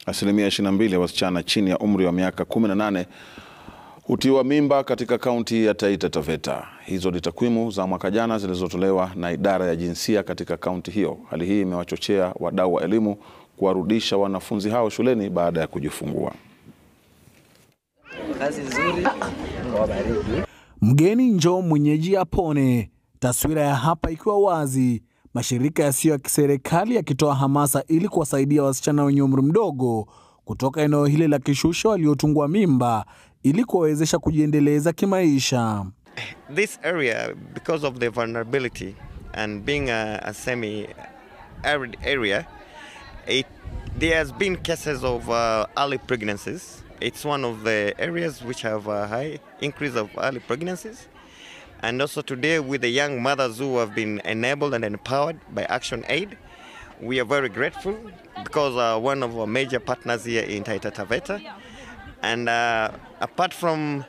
Asilimia 22 ya wasichana chini ya umri wa miaka 18 hutiwa mimba katika kaunti ya Taita Taveta. Hizo ni takwimu za mwaka jana zilizotolewa na idara ya jinsia katika kaunti hiyo. Hali hii imewachochea wadau wa elimu kuwarudisha wanafunzi hao shuleni baada ya kujifungua. Kazi nzuri. Mungu awabariki. Mgeni njoo mwenyeji apone. Taswira ya hapa ikiwa wazi, mashirika yasiyo ya kiserikali yakitoa hamasa ili kuwasaidia wasichana wenye umri mdogo kutoka eneo hili la Kishushe waliotungwa mimba ili kuwawezesha kujiendeleza kimaisha. this area, because of the vulnerability and being a, a semi-arid area, it, there has been cases of uh, early pregnancies. It's one of the areas which have a high increase of early pregnancies. And also today, with the young mothers who have been enabled and empowered by Action Aid, we are very grateful because uh, one of our major partners here in Taita Taveta. And uh, apart from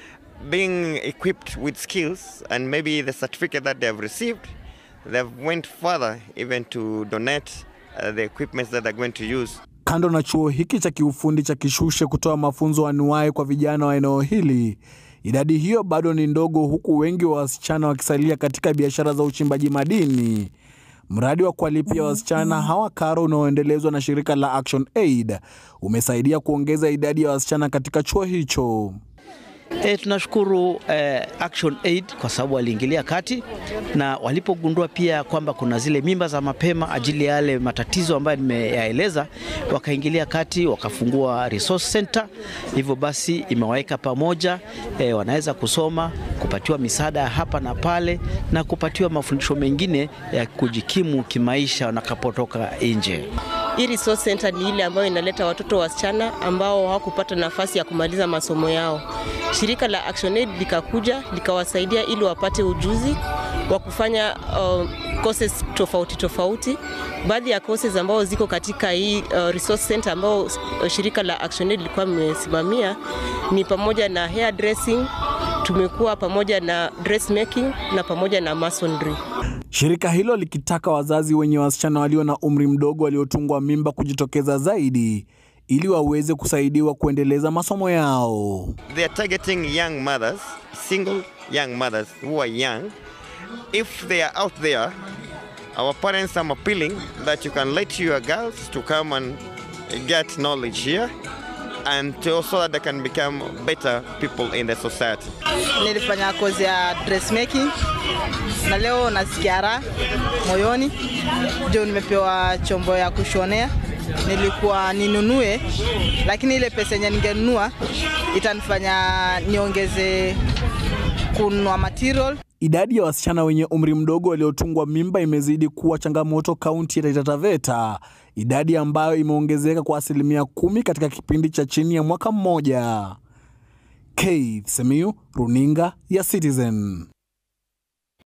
being equipped with skills and maybe the certificate that they have received, they've went further even to donate uh, the equipments that they're going to use Kando na chuo hiki cha kiufundi cha Kishushe kutoa mafunzo anuwai kwa vijana wa eneo hili, idadi hiyo bado ni ndogo, huku wengi wa wasichana wakisalia katika biashara za uchimbaji madini. Mradi wa kuwalipia wasichana hawa karo unaoendelezwa na shirika la Action Aid umesaidia kuongeza idadi ya wasichana katika chuo hicho. E, tunashukuru eh, Action Aid kwa sababu waliingilia kati na walipogundua pia kwamba kuna zile mimba za mapema ajili ya yale matatizo ambayo nimeyaeleza, wakaingilia kati wakafungua resource center. Hivyo basi imewaweka pamoja eh, wanaweza kusoma, kupatiwa misaada ya hapa na pale na kupatiwa mafundisho mengine ya kujikimu kimaisha wanakapotoka nje. Hii resource center ni ile ambayo inaleta watoto wasichana ambao hawakupata nafasi ya kumaliza masomo yao. Shirika la Action Aid likakuja likawasaidia ili wapate ujuzi wa kufanya uh, courses tofauti tofauti. Baadhi ya courses ambao ziko katika hii uh, resource center ambao uh, shirika la Action Aid lilikuwa limesimamia ni pamoja na hair dressing, tumekuwa pamoja na dressmaking na pamoja na masonry. Shirika hilo likitaka wazazi wenye wasichana walio na umri mdogo waliotungwa mimba kujitokeza zaidi ili waweze kusaidiwa kuendeleza masomo yao. they are targeting young mothers, single young mothers who are young. If they are out there, our parents are appealing that you can let your girls to come and get knowledge here and to, so that they can become better people in the society. Nilifanya kozi ya dressmaking na leo nasikia raha moyoni, ndio nimepewa chombo ya kushonea. Nilikuwa ninunue, lakini ile pesa yenye ningenunua itanifanya niongeze kununua material Idadi ya wasichana wenye umri mdogo waliotungwa mimba imezidi kuwa changamoto kaunti ya Taita Taveta, idadi ambayo imeongezeka kwa asilimia kumi katika kipindi cha chini ya mwaka mmoja. Keith Semiyu, runinga ya Citizen.